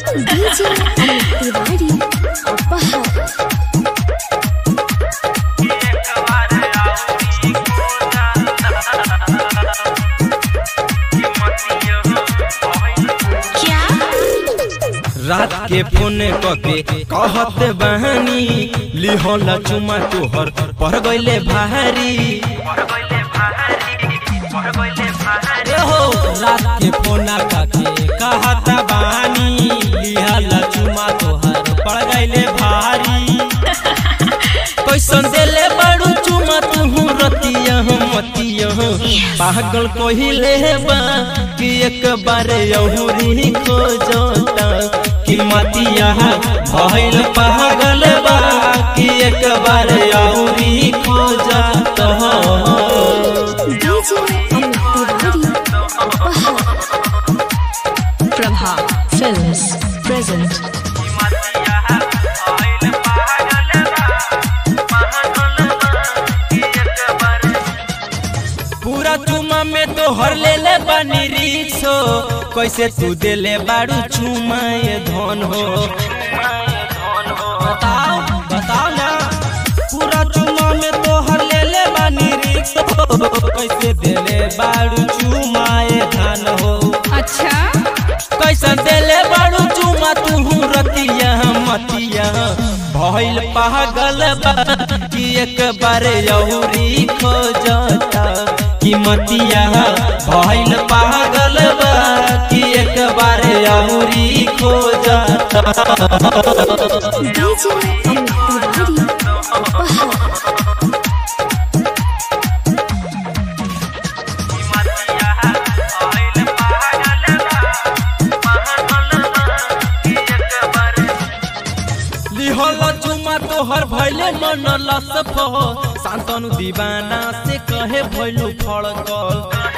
DJ Amit Tiwari Apahar रात के phone कके कहत बहनी लिहला चुमा तोहर पड़ गईले भारी ए हो रात के फोना काके कहत बानी लिहला चुमा तोहर पड़ गईले भारी कैसन देले बड़ू चुमा तुहू रतिया मतिया पागल कहिले बा कि एक बार यहुरी खोजता कि मतिया भइल पागल बा कि एक बार यहुरी खोजता DJ Amit Tiwari Apahar Prabha Films present पूरा चुमा में तो हर ले ले बानी रिक्सो कैसे तू देले बाड़ू चुमा ये धन हो बताओ बताओ ना पूरा चुमा में तो हर ले ले बानी रिक्सो कैसे देले बाड़ू चुमाए धान हो अच्छा कैसे देले बाड़ू चुमा तू रतिया मतिया भइल पागल बा कि एक बार यौरी खोजता कि मतिया भइल पागल बा कि एक बार यौरी खोजता DJ Amit Tiwari Apahar लिहल चुमा तोहर भैले मन लसफ शांतनु दीवाना से कहे भैलू फड़कल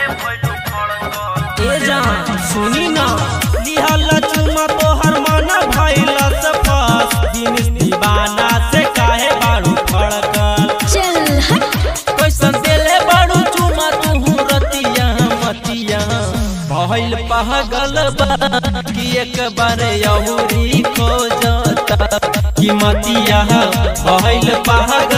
ए जान सुनी ना लिहल चुमा तोहर मन भैल सफस दिनेश दीवाना से कहे बाड़ू फड़कल चल हट कैसन देले बाड़ू चुमा तू रतिया मतिया भइल पागल बा कि एक बार यहुरी खोजता कि मतिया भइल पागल